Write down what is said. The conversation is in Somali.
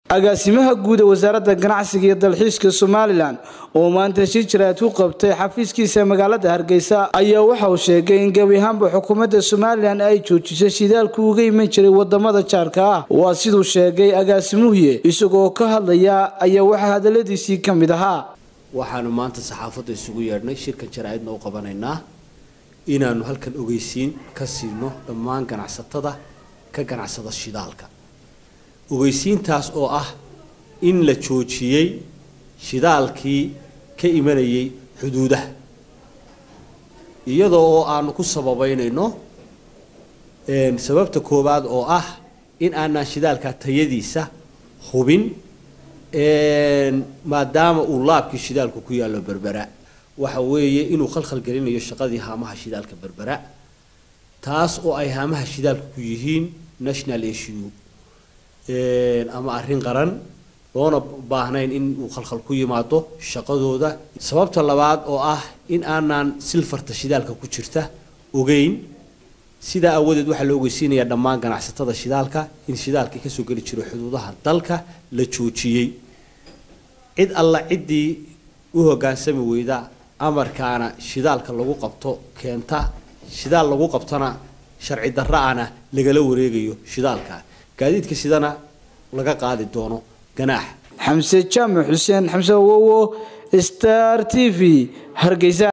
agaasimaha guud ee wasaaradda ganacsiga iyo dalxiiska somalilan oo maanta shir jiraad ku qabtay xafiiskiisa magaalada hargeysa ayaa waxa uu sheegay in gebi ahaanba xukuumadda somalilan ay joojisay shidaalku uga iman jiray wadamada jaarka ah waa siduu sheegay agaasimuhuye isagoo ka hadlaya ayaa waxaa hadaladiisii ka mid ahaa waxaanu maanta saxaafadda isugu yeedhnay shirkan jaraa'idna u qabanaynaa inaanu halkan ogeysiin ka siino dhammaan ganacsatada ka ganacsada shidaalka ogeysiintaas oo ah in la joojiyey shidaalkii ka imanayay xuduudaha iyadoo oo aanu ku sababeynayno sababta koowaad oo ah in aanaan shidaalka tayadiisa hubin maadaama uu laabkii shidaalku ku yaallo berbera waxa weeye inuu khalkhal gelinayo shaqadii haamaha shidaalka berbera taas oo ay haamaha shidaalka ku yihiin national issue ama arrin qaran loona baahnayn in uu khalkhal ku yimaado shaqadooda sababta labaad oo ah in aanaan silfarta shidaalka ku jirta ogeyn sidaa aawadeed waxaa la ogeysiinayaa dhammaan ganacsatada shidaalka in shidaalkii kasoo geli jiro xuduudaha dalka la joojiyey cid alla ciddii u hoggaansami weyda amarkaana shidaalka lagu qabto keenta shidaal lagu qabtona sharci darra-ana lagala wareegayo shidaalka gaadiidka sidana laga qaadi doono ganaax xamse jaamac xuseen xamse awowo star t v hargeysa